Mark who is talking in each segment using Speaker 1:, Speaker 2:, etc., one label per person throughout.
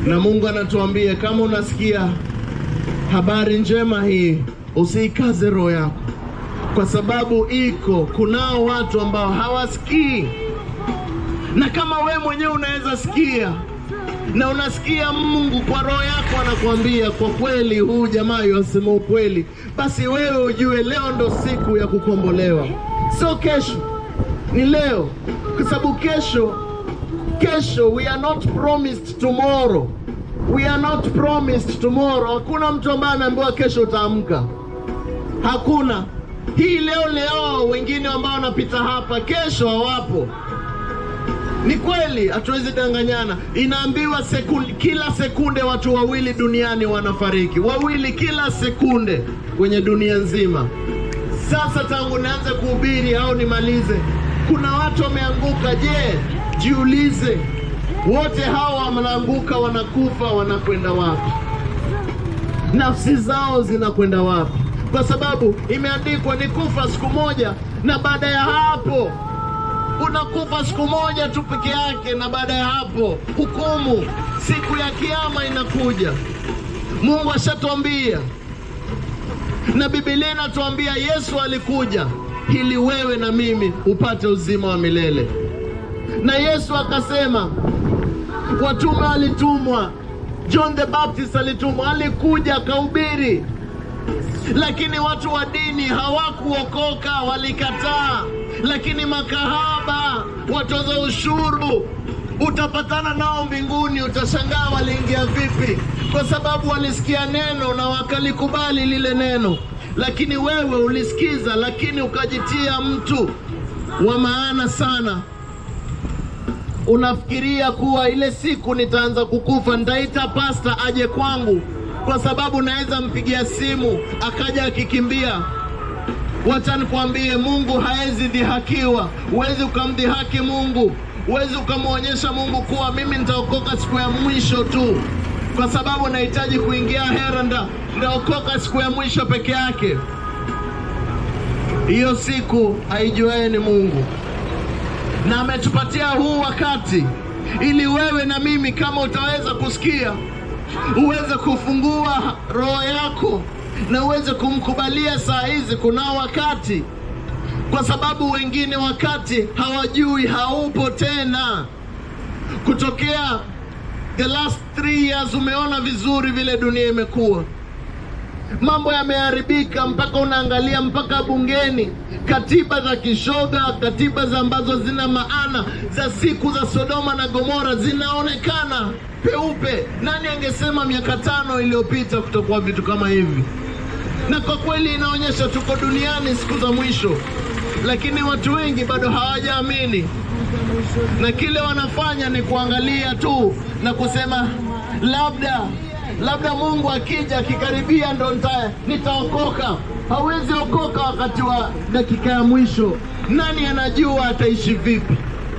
Speaker 1: na Mungu anatuambia kama unasikia habari njema hii, usiikaze roho yako, kwa sababu iko kunao watu ambao hawasikii, na kama we mwenyewe unaweza sikia na unasikia Mungu kwa roho yako anakuambia kwa kweli, huu jamaa yasema ukweli, basi wewe ujue leo ndo siku ya kukombolewa, sio kesho, ni leo, kwa sababu kesho kesho, we are not promised tomorrow, we are not promised tomorrow. Hakuna mtu ambaye ameambiwa kesho utaamka, hakuna. Hii leo leo, wengine ambao wanapita hapa kesho hawapo. Ni kweli, hatuwezi danganyana. Inaambiwa sekunde, kila sekunde watu wawili duniani wanafariki, wawili kila sekunde kwenye dunia nzima. Sasa tangu nianze kuhubiri au nimalize, kuna watu wameanguka. Je, jiulize, wote hawa wanaanguka, wanakufa, wanakwenda wapi? Nafsi zao zinakwenda wapi? Kwa sababu imeandikwa ni kufa siku moja, na baada ya hapo unakufa siku moja tu peke yake, na baada ya hapo hukumu, siku ya kiama inakuja. Mungu ashatuambia na Biblia inatuambia Yesu alikuja ili wewe na mimi upate uzima wa milele, na Yesu akasema, watume walitumwa, John the Baptist alitumwa, alikuja akahubiri, lakini watu wa dini hawakuokoka, walikataa. Lakini makahaba, watoza ushuru, utapatana nao mbinguni, utashangaa waliingia vipi, kwa sababu walisikia neno na wakalikubali lile neno. Lakini wewe ulisikiza, lakini ukajitia mtu wa maana sana. Unafikiria kuwa ile siku nitaanza kukufa, nitaita pasta aje kwangu, kwa sababu naweza mpigia simu akaja akikimbia. Wacha nikwambie, Mungu haezi dhihakiwa. Huwezi ukamdhihaki Mungu, huwezi ukamwonyesha Mungu kuwa mimi nitaokoka siku ya mwisho tu, kwa sababu nahitaji kuingia heranda, nitaokoka siku ya mwisho peke yake. Hiyo siku aijuaye ni Mungu, na ametupatia huu wakati ili wewe na mimi, kama utaweza kusikia, uweze kufungua roho yako na uweze kumkubalia saa hizi. Kunao wakati, kwa sababu wengine wakati hawajui, haupo tena. Kutokea the last three years, umeona vizuri vile dunia imekuwa, mambo yameharibika, mpaka unaangalia mpaka bungeni, katiba za kishoga, katiba za ambazo zina maana za siku za Sodoma na Gomora zinaonekana peupe. Nani angesema miaka tano iliyopita kutokuwa vitu kama hivi? na kwa kweli inaonyesha tuko duniani siku za mwisho, lakini watu wengi bado hawajaamini, na kile wanafanya ni kuangalia tu na kusema labda labda Mungu akija akikaribia ndo nita, nitaokoka. Hawezi okoka wakati wa dakika ya mwisho. Nani anajua ataishi vipi?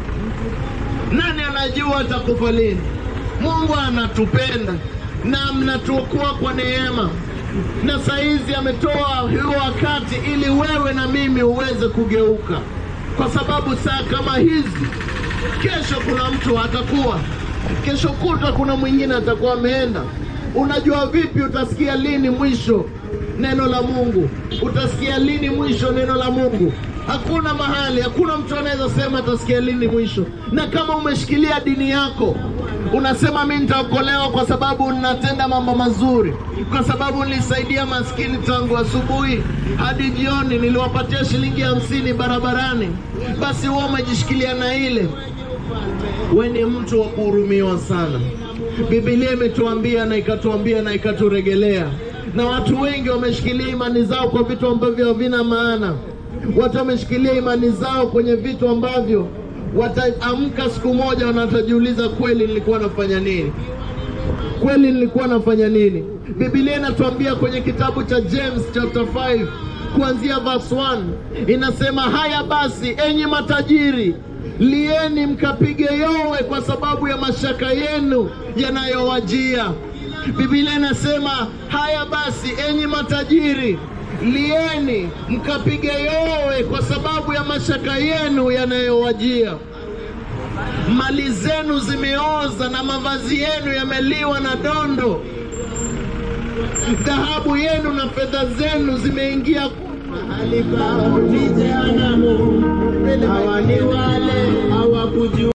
Speaker 1: Nani anajua atakufa lini? Mungu anatupenda na mnatuokoa kwa neema na saizi ametoa huo wakati ili wewe na mimi uweze kugeuka, kwa sababu saa kama hizi, kesho kuna mtu atakuwa, kesho kutwa kuna mwingine atakuwa ameenda. Unajua vipi? Utasikia lini mwisho neno la Mungu? Utasikia lini mwisho neno la Mungu? Hakuna mahali, hakuna mtu anaweza sema atasikia lini mwisho. Na kama umeshikilia dini yako unasema mi nitaokolewa kwa sababu ninatenda mambo mazuri, kwa sababu nilisaidia maskini tangu asubuhi hadi jioni, niliwapatia shilingi hamsini barabarani, basi wewe umejishikilia na ile, we ni mtu wa kuhurumiwa sana. Biblia imetuambia na ikatuambia na ikaturegelea, na watu wengi wameshikilia imani zao kwa vitu ambavyo havina maana. Watu wameshikilia imani zao kwenye vitu ambavyo wataamka siku moja wanatajiuliza, kweli nilikuwa nafanya nini? Kweli nilikuwa nafanya nini? Biblia inatuambia kwenye kitabu cha James chapter 5 kuanzia verse 1 inasema, haya basi, enyi matajiri, lieni mkapige yowe kwa sababu ya mashaka yenu yanayowajia. Biblia inasema, haya basi, enyi matajiri lieni mkapige yowe kwa sababu ya mashaka yenu yanayowajia. mali zenu zimeoza na mavazi yenu yameliwa na dondo, dhahabu yenu na fedha zenu zimeingia
Speaker 2: mahali pao ni jehanamu. Hawa ni wale hawakujua